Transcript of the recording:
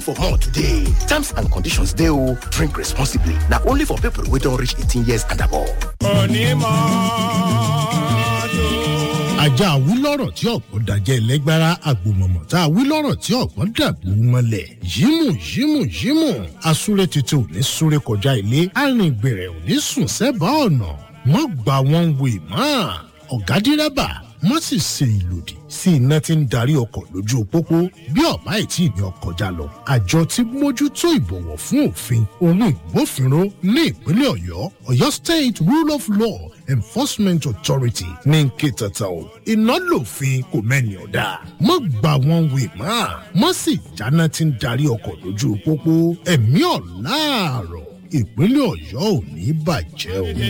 for more today. Terms and conditions dey o. Drink responsibly. Na only for people wey don reach 18 years and above. ajá wílọ̀rọ̀ tí ọ̀pọ̀ dàjẹ́ ẹlẹ́gbára àgbòmọ̀mọ̀ tá a wílọ̀rọ̀ tí ọ̀pọ̀ dàbò mọ́lẹ̀ yímù yímù yímù asúré tètè ò ní súré kọjá ilé arìngbèrè ò ní sùn sẹ́bàá ọ̀nà mọ́ gbà wọ́n wè mọ́ ọ̀gá dírẹ́bà mọ́ sì ṣe ìlòdì sí iná tí ń darí ọkọ̀ lójú pópó bí ọ̀bá ìtì ní ọkọ̀ já lọ àjọ tí mójútó ìbọ̀wọ̀ fún òfin ohun ìgbófinró ní ìpínlẹ̀ ọ̀yọ́ ọ̀yọ́ state rule of law enforcement authority ní nkè tata o iná lòfin kò mẹ́ni ọ̀dà mọ́ gbà wọ́n wè mọ́ mọ́ sì jáná tí ń darí ọkọ̀ lójú pópó ẹ̀mí ọ̀láàrọ̀ ìpínlẹ̀ ọ̀yọ́ ò ní bàjẹ́ o.